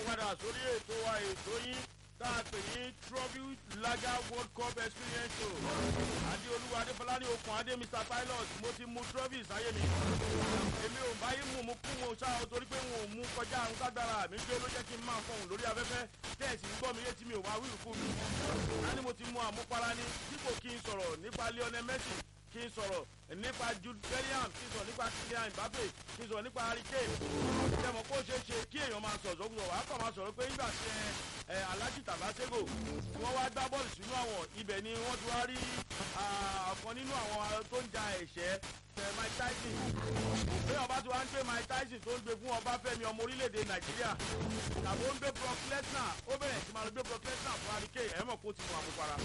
padà sórí ètò wa ètò yín tá a pè ní trophy lager world cup experience show adéolúwa adéfọlá ní okùn adé mr pilot mo ti mu trophy sáyé mi èmi ò bá yín mú mu kú mo ṣá o torí pé wọn ò mú kọjá àwọn kágbára mi gbé ló jẹ́ kí n máa fọhùn lórí afẹ́fẹ́ tẹ́ẹ̀sì ń gbọ́ mi létí mi ò wá wíwú kú mi á ní mo ti mu àmupara ní dípò kí n sọ̀rọ̀ nípa lionel messi kí n sọ̀rọ̀ nípa jude bellingham kí n sọ̀rọ̀ nípa kylian mbappe kí n sọ̀rọ̀ nípa harry kane tẹmọ̀ kó ṣeé ṣe kí èèyàn máa sọ̀rọ̀ sọ́kùnrin wàá kàn máa sọ̀rọ̀ pé nígbà tí ẹ alhaji tabasego tí wọ́n wá gbá bọ́ọ̀lù sínú àwọn ibẹ̀ ni wọ́n ti wá rí ọ̀kan nínú àwọn tó ń ja ẹ̀ṣẹ́ tẹ mike tyson bí ọba tí wàá ń gbé mike tyson tó ń gbé fún ọbáfẹ́mi ọmọ orílẹ̀-èdè nàìjíríà tàbí ó ń gbé brock lesnar ó bẹ̀rẹ̀ sí máa gbé brock lesnar fún harry kane ẹ̀ mọ̀ kó ti mú àmupara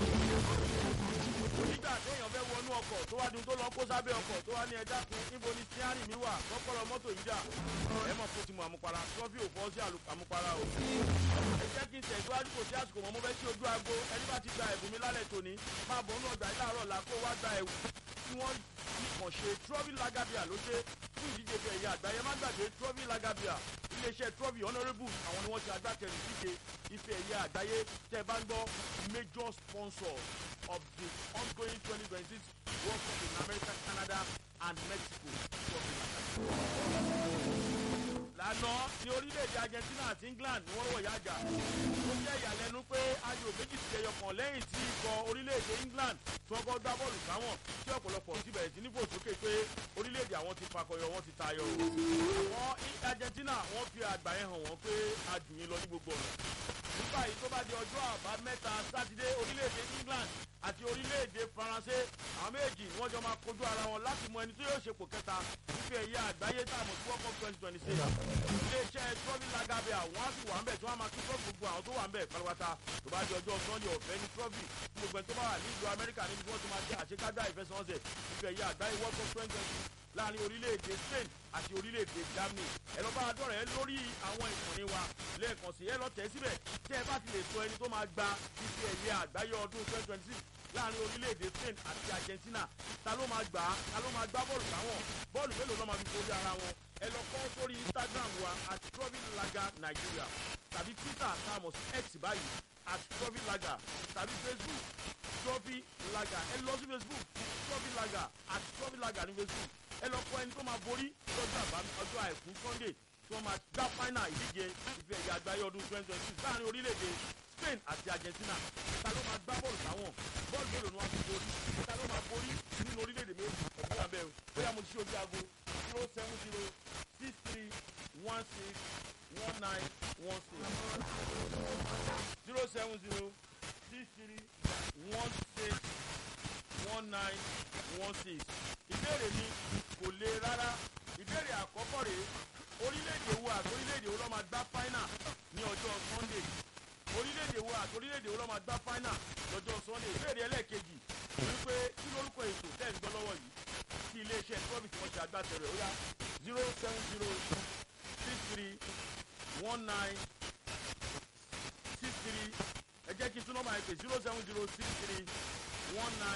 nígbà téèyàn fẹ́ wọnú ọkọ̀ tó wá dun tó lọ kó sábẹ́ ọkọ̀ tó wá ní ẹja kun níbo ni stiari mi wà kọ́kọ́rọ́ mọ́tò yìí dà ẹ mọ̀ kó ti mọ àmupara trọ́fì ò fọ́ sí àmupara o. ẹ jẹ́ kí n tẹ̀síwájú kò sí àsìkò mọ́ mo fẹ́ sí ojú aago ẹni bá ti gba ẹ̀bùn mi lálẹ́ tòní máa bọ̀ nínú ọgbà ìlàrọ̀ là kó wá gba ẹ̀wù tí wọ́n kàn ṣe trọ́fì lagabia ló ṣe fún ìdíje fẹ̀ ẹ̀yà àgbáyé má gbàgbé trọ́fì lagabia iléeṣẹ́ trọ́fì honourable àwọn ni wọ́n ti agbátẹrù ìdíje ife ẹ̀yà àgbáyé tẹ́ bá ń gbọ́ major sponsor of the ongoing 2026 World Cup in America, Canada, and Mexico. lànà ní orílẹ̀-èdè Argentina àti England ni wọ́n wọ̀ yájà ó jẹ́ ìyàlẹ́nu pé ayò méjì ti ẹyọ kan lẹ́yìn tí ikọ̀ orílẹ̀-èdè England tí wọ́n kọ́ gbá bọ́ọ̀lù sáwọn tí ọ̀pọ̀lọpọ̀ ti bẹ̀rẹ̀ sí ní fòsókè pé orílẹ̀-èdè àwọn ti fakọyọ wọ́n ti tayọ àwọn Argentina wọ́n fi àgbà yẹn hàn wọ́n pé adùn lọ ní gbogbo ọ̀nà nígbà yìí tó bá di ọjọ́ àbámẹ́ta sátidé orílẹ̀-èdè England àti orílẹ̀-èdè Faransé àwọn méjì ni wọ́n jọ máa kojú ara wọn láti mọ ẹni tó yóò ṣepò kẹta fífi ẹ̀yà àgbáyé tá a mọ̀ sí World Cup twenty twenty six iléeṣẹ́ trọ́fì lagabe àwọn á sì wà ń bẹ̀ tí wọ́n á máa tún trọ́fì gbogbo àwọn tó wà ń bẹ̀ pátápátá tó bá di ọjọ́ Sunday ọ̀fẹ́ ní trọ́fì gbogbo ẹni tó bá wà ní ìlú Amẹ́ríkà níbi tí wọ́n ti máa jẹ́ àṣekágbá ìfẹsẹ̀wọnsẹ̀ fífi ẹ̀yà àgbáyé World Cup twenty twenty láàrin orílẹ̀-èdè Spain àti orílẹ̀-èdè Germany ẹ lọ bá a dọ̀rẹ́ lórí àwọn ìkànnì wa lẹ́ẹ̀kan sí ẹ lọ tẹ̀ síbẹ̀ tẹ́ ẹ bá ti lè sọ ẹni tó máa gba fífi ẹ̀yẹ àgbáyé ọdún twenty twenty six láàrin orílẹ̀-èdè Spain àti Argentina ta ló máa gbà á ta ló máa gbá bọ́ọ̀lù táwọn bọ́ọ̀lù mélòó lọ́ máa fi forí ara wọn ẹ lọ kọ́ sórí Instagram wa at trovilaga Nigeria tàbí Twitter tá a mọ̀ sí X báyìí at trovilaga tàbí Facebook trovilaga ẹ lọ sí Facebook trovilaga at trovilaga ní Facebook ẹ lọ kọ ẹni tó máa borí lọ́jọ́ àbámi ọjọ́ àìkú Sunday tí wọ́n máa gbá fáínà ìdíje ife ẹ̀yà àgbáyé ọdún twenty twenty six láàrin orílẹ̀-èdè Spain àti Argentina ta ló máa gbá bọ́ọ̀lù táwọn bọ́ọ̀lù mélòó ni wọ́n fi borí ta ló máa borí nínú orílẹ̀-èdè méjì ọ̀gbìn abẹ́ o bóyá mo ti ṣe ojú aago zero seven zero six three one six one nine one six zero seven zero six three one six one nine one six ìbéèrè mi kò le rárá ìbéèrè àkọ́kọ́ rèé orílẹ̀-èdè wo àti orílẹ̀-èdè wo ló máa gbá fáínà ní ọjọ́ Sunday orílẹ̀-èdè wo àti orílẹ̀-èdè wo ló máa gbá fáínà lọ́jọ́ Sunday ìbéèrè ẹlẹ́ẹ̀kejì wípé kí lórúkọ ètò tẹ́ ń gbọ́ lọ́wọ́ yìí kí iléeṣẹ́ trọ́bì tí wọ́n ṣe agbátẹrù ó yá zero seven zero six three one nine six three ẹ jẹ́ kí n tún nọ́mbà yẹn pè zero seven zero six three one nine.